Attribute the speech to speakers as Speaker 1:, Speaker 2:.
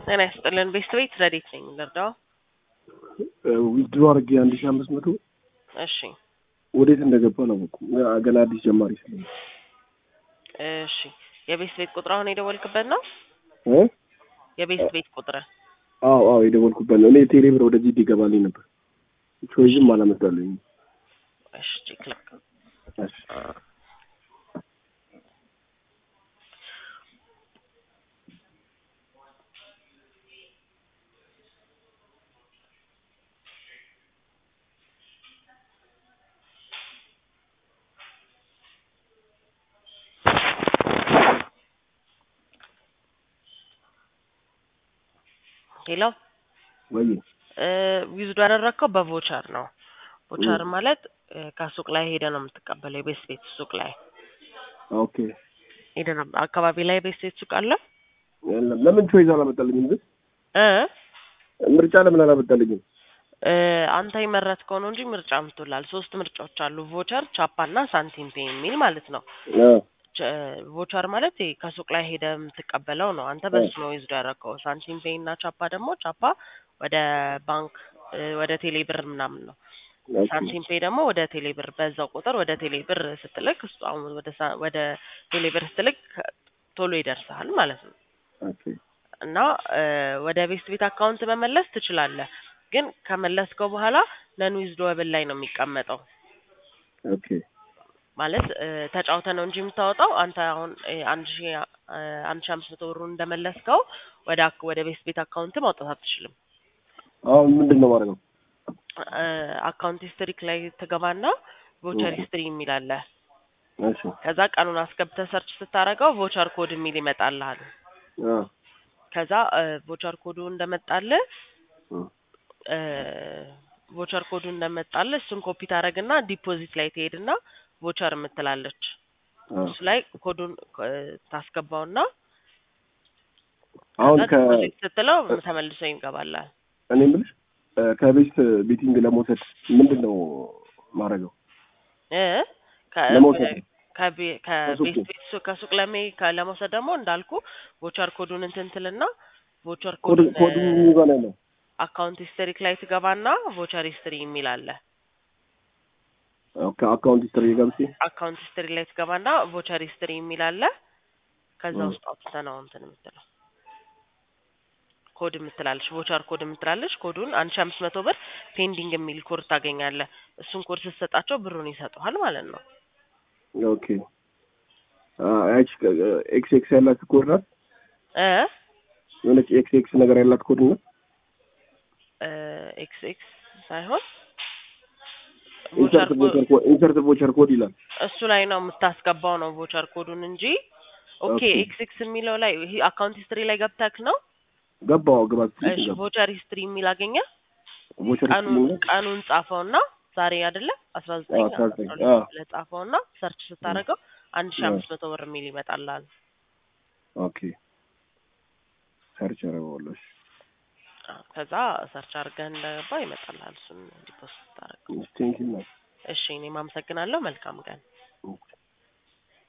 Speaker 1: ጤና ይስጥልን። ቤስት ቤት ረዴት ነኝ ልርዳው?
Speaker 2: ዊዝድሮ አድርጌ አንድ ሺህ አምስት መቶ
Speaker 1: እሺ
Speaker 2: ወዴት እንደገባ አላወኩም። ገና አዲስ ጀማሪ ስለ
Speaker 1: እሺ የቤስት ቤት ቁጥር አሁን የደወልክበት ነው? የቤስት ቤት ቁጥር
Speaker 2: አዎ አዎ የደወልኩበት ነው። እኔ ቴሌ ብር ወደዚህ እንዲገባልኝ ነበር። ቾይዝም አላመጣልኝ።
Speaker 1: እሺ ቼክ ላክ
Speaker 2: እሺ
Speaker 1: ሄሎ
Speaker 2: ወይ
Speaker 1: ዊዝዶ ያደረግከው በቮቸር ነው። ቮቸር ማለት እ ከሱቅ ላይ ሄደ ነው የምትቀበለው። የቤስት ቤት ሱቅ ላይ
Speaker 2: ኦኬ
Speaker 1: ሄደ ነው። አካባቢ ላይ የቤስት ቤት ሱቅ አለ
Speaker 2: የለም። ለምን ቾይዝ አላመጣልኝም? ግን
Speaker 1: እ
Speaker 2: ምርጫ ለምን አላመጣልኝም?
Speaker 1: እ አንተ የመረጥከው ነው እንጂ ምርጫ ምትላል። ሶስት ምርጫዎች አሉ። ቮቸር፣ ቻፓ እና ሳንቲም ፔ የሚል ማለት ነው።
Speaker 2: አ
Speaker 1: ቸ- ቮቸር ማለት ይሄ ከሱቅ ላይ ሄደ የምትቀበለው ነው። አንተ በሱ ነው ዊዝዶ ያደረግከው። ሳንቲም ፔይ እና ቻፓ ደግሞ ቻፓ ወደ ባንክ እ ወደ ቴሌ ብር ምናምን ነው።
Speaker 2: ኦኬ
Speaker 1: ሳንቲም ፔይ ደግሞ ወደ ቴሌ ብር በዛው ቁጥር ወደ ቴሌ ብር ስትልክ እሱ አሁን ወደ ሳ- ወደ ቴሌ ብር ስትልክ ቶሎ ይደርሳል ማለት ነው።
Speaker 2: ኦኬ
Speaker 1: እና እ ወደ ቤስት ቤት አካውንት መመለስ ትችላለህ። ግን ከመለስከው በኋላ ነን ዊዝድሮብል ላይ ነው የሚቀመጠው።
Speaker 2: ኦኬ
Speaker 1: ማለት እ ተጫውተ ነው እንጂ የምታወጣው አንተ አሁን እ አንድ ሺ እ አንድ ሺ አምስት መቶ ብሩን እንደመለስከው ወደ አክ- ወደ ቤስት ቤት አካውንት ማውጣት አትችልም።
Speaker 2: አሁን ምንድን ነው ማድረገው?
Speaker 1: እ አካውንት ሂስትሪክ ላይ ትገባና ቮቸር ሂስትሪ የሚል አለ።
Speaker 2: እሺ
Speaker 1: ከዛ ቀኑን አስገብተህ ሰርች ስታደርገው ቮቸር ኮድ የሚል ይመጣልሃል።
Speaker 2: አ
Speaker 1: ከዛ እ ቮቸር ኮዱ እንደመጣልህ
Speaker 2: እ
Speaker 1: እ ቮቸር ኮዱ እንደመጣልህ እሱን ኮፒ ታደርግና ዲፖዚት ላይ ትሄድና ቮቸር የምትላለች
Speaker 2: አ
Speaker 1: እሱ ላይ ኮዱን እ ታስገባውና
Speaker 2: አሁን
Speaker 1: ከዛ
Speaker 2: ከ
Speaker 1: ዲፖዚት ስትለው ተመልሶ ይገባላል።
Speaker 2: እኔ የምልሽ እ ከቤስት ቤቲንግ ለመውሰድ ምንድን ነው ማድረገው?
Speaker 1: እ ከ-
Speaker 2: ለመውሰድ
Speaker 1: ከቤ-
Speaker 2: ከሱቁ?
Speaker 1: ከቤት ቤት ሱ- ከሱቅ ለሜ ከ- ለመውሰድ ደግሞ እንዳልኩ ቮቸር ኮዱን እንትን ትልና ቮቸር
Speaker 2: ኮድ
Speaker 1: ኮዱን
Speaker 2: ኮዱ የሚባል ያለው
Speaker 1: አካውንት ሂስትሪክ ላይ ትገባና ቮቸር ሂስትሪ የሚል አለ።
Speaker 2: ኦኬ አካውንት ሂስትሪ ገብቼ
Speaker 1: አካውንት ሂስትሪ ላይ ትገባና ቮቸር ሂስትሪ የሚል አለ። ከዛ
Speaker 2: እ
Speaker 1: ውስጥ አውጥተህ ነው እንትን የምትለው ኮድ የምትላለች ቮቸር ኮድ የምትላለች። ኮዱን አንድ ሺ አምስት መቶ ብር ፔንዲንግ የሚል ኮድ ታገኛለህ። እሱን ኮድ ስትሰጣቸው ብሩን ይሰጡሃል ማለት ነው።
Speaker 2: ኦኬ አ ያቺ ኤክስ ኤክስ ያላት ኮድ ናት።
Speaker 1: እ
Speaker 2: የሆነች ኤክስ ኤክስ ነገር ያላት ኮድ ናት።
Speaker 1: ኤክስ ኤክስ ሳይሆን ቮቸር
Speaker 2: ኢንሰርት ቮቸር ኮድ ኢንሰርት ቮቸር ኮድ ይላል።
Speaker 1: እሱ ላይ ነው የምታስገባው ነው ቮቸር ኮዱን እንጂ ኦኬ
Speaker 2: ኦኬ
Speaker 1: ኤክስ ኤክስ የሚለው ላይ ይሄ አካውንት ሂስትሪ ላይ ገብተክ ነው።
Speaker 2: ገባው ግባት
Speaker 1: እሺ ቮቸር ሂስትሪ የሚል አገኘ።
Speaker 2: ቮቸር
Speaker 1: ቀኑን
Speaker 2: ሂስትሪ ነው።
Speaker 1: ቀኑን ጻፈውና ዛሬ አይደለ አስራ ዘጠኝ
Speaker 2: አዎ
Speaker 1: አስራ
Speaker 2: ታዘኝ
Speaker 1: ሁለት
Speaker 2: አዎ
Speaker 1: ብለህ ጻፈውና ሰርች ስታደርገው አንድ ሺ
Speaker 2: አዎ
Speaker 1: አምስት መቶ ብር የሚል ይመጣልሃል።
Speaker 2: ኦኬ ሰርች አደረገዋለሁ። እሺ
Speaker 1: አዎ፣ ከዛ ሰርች አድርገህ እንደገባ ይመጣልሃል። እሱን ዲፖስት ስታደርገው።
Speaker 2: ቴንኪው
Speaker 1: እሺ እኔም አመሰግናለሁ። መልካም ቀን።
Speaker 2: ኦኬ